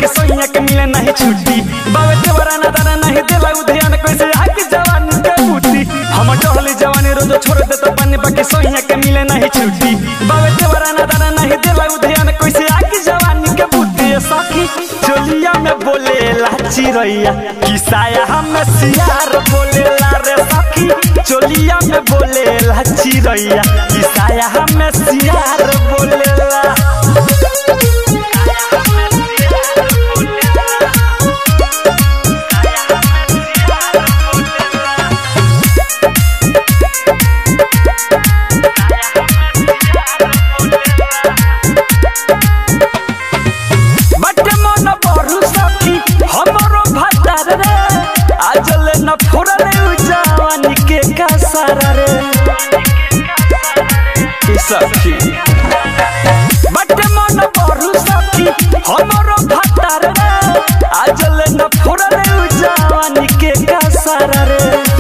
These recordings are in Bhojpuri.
बाकी सोइया के मिले नहीं छुट्टी बावे देवरा ना दाना नहीं देला उधयान कैसे आके जवानी के बूटी हम टहली जवानी रोज छोड़ देता पानी बाकी सोइया के मिले नहीं छुट्टी बावे देवरा ना दाना नहीं देला उधयान कैसे आके जवानी के बूटी ये सखी चोलिया में बोले लाची रैया किसाया हम सियार बोले ला रे सखी चोलिया में बोले लाची रैया किसाया हम सियार बोले ला बटे मन बरु सखी हमरो भतार रे आजले न फोड़ले उ जवानी के कासारा रे ई सखी बटे मन बरु सखी हमरो भतार रे आजले न फोड़ले उ जवानी के कासारा रे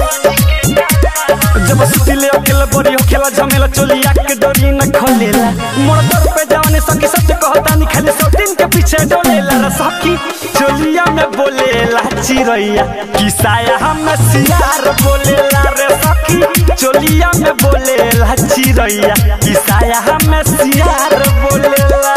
जब सुतिले अकेला बड़ी हो खेला झमेला चोलिया के डोरी न खोलेला मोर दर पे जवानी सखी सच कहता नहीं खाली सौतीन के पीछे डोलेला रे सखी चोलिया में बोलेला चिरैया किसाया हम सियार बोलेला रे सखी चोलिया में बोलेला चिरैया किसाया हम सियार बोलेला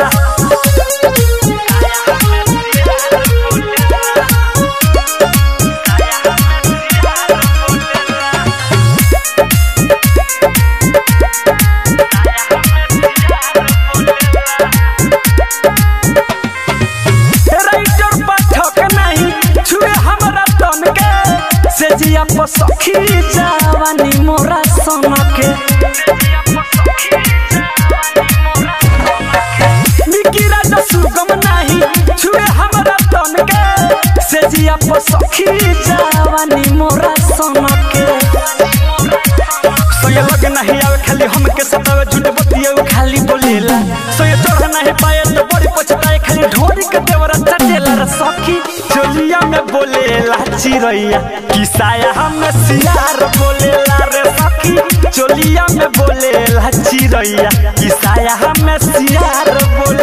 राइटर पाठक नहीं छुए हमरा तन के से जिया पर सखी जवानी मोरा सन के मिकी राजा सुगम नहीं छुए हमरा तन के से जिया पर सखी जवानी मोरा सन के सोये लग नहीं आवे खाली हमके सतावे झूठ बतिया उ खाली बोलेला सोये चढ़ नहीं पाए तो बड़ी पछताए खाली ढोरी के देवरा चटेला रे सखी चोलिया में बोलेला चिरैया किसाया हम सियार बोलेला रे सखी चोलिया में बोलेला चिरैया किसाया हम सियार बोले